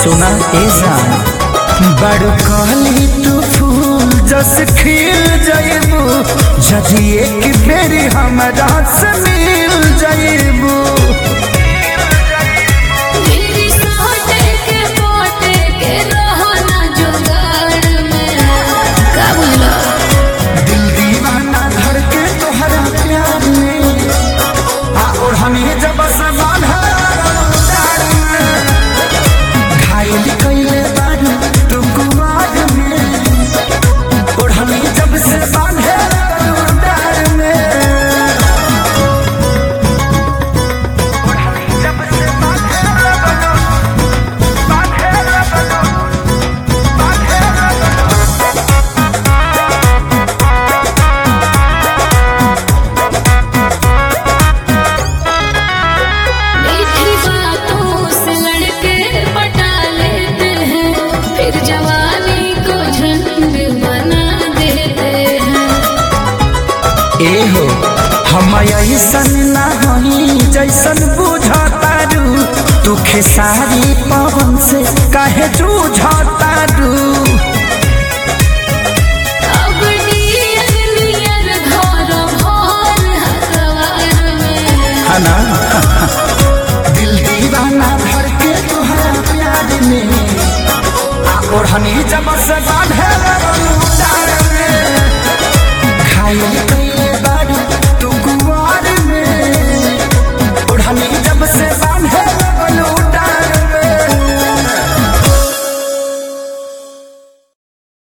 सुना ए जान बड़ कहली तू फूल जस खिल जाइबू जदि एक बेरी हमरा से मिल जाइबू मेरी सोटे के पोटे के रहो ना जुगाड़ में का बोला दिल दीवाना धड़के तोहरा प्यार में आ और हमें जब समान घायल कैले बारू तू कुमार में और हमें जब से बांधे डार में और हमें जब से बांधे मीठी बातों से लड़के पटा लेते हैं फिर जवानी को झंड बना देते हैं ए हो हम ऐसन ना हई जैसन बुझतारू तू खेसारी पवन से काहे जूझतारू अब नियर नियर घर भर हकवार में हना दिल दीवाना भर के तुहरा प्यार में आ ओढ़नी जब से